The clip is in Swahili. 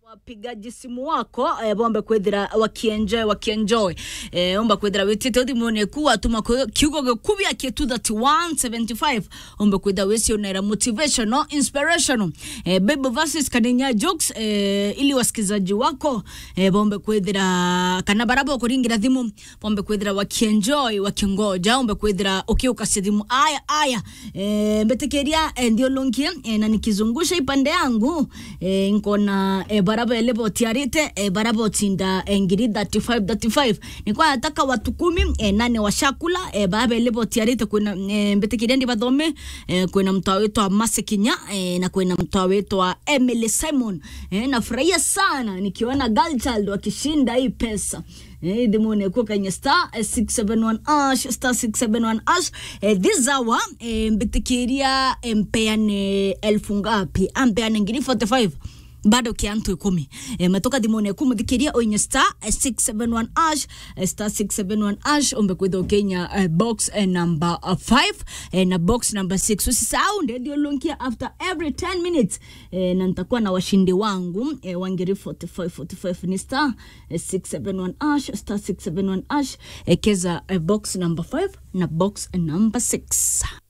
wapigaji simu wako eh, bombe kwithira wakienjoy wakienjoy eh, omba kwithira witite thimuni ku atuma ku- kiugo gikubia kietu 3175 ombe kwithira wicionera motivational inspirational eh, bible verses kaninya jokes eh, ili wasikizaji wako eh, bombe kwithira kana baraba kuringira thimu bombe kwithira wakienjoy wakingoja ombe kwithira ukiukasia thimu aya aya eh, mbetikiria eh, ndio longie eh, na nikizungusha ipande yangu eh, nkona eh, baraba elevo tiarite eh, baraba otinda eh, ngiri 35 35 nikwa nataka watu kumi eh, nane washakula eh, baraba elevo tiarite kwina eh, mbetikiria ndi bathome eh, kwina mtoa wetu wa Masikinya eh, na kwina mtoa wetu wa Emily Simon eh, nafurahia sana nikiona girl child wakishinda hii pesa Eh, dhimune kuwa kwenye star eh, 671 ash star 671 ash eh, this hour eh, mbitikiria eh, mpeane elfu ngapi ampeane ngiri 45 bado kiantu ikumi e, matoka dhimone ku muthikiria oinye star eh, 671 ash eh, star 671 ash ombe kwitha ukenya eh, box eh, number 5 eh, na box number 6 usisahau ndio lonkia after every 10 minutes eh, na nitakuwa na washindi wangu eh, wangiri 45 45 ni star eh, 671 ash star 671 ash ekeza eh, box number 5 na box number 6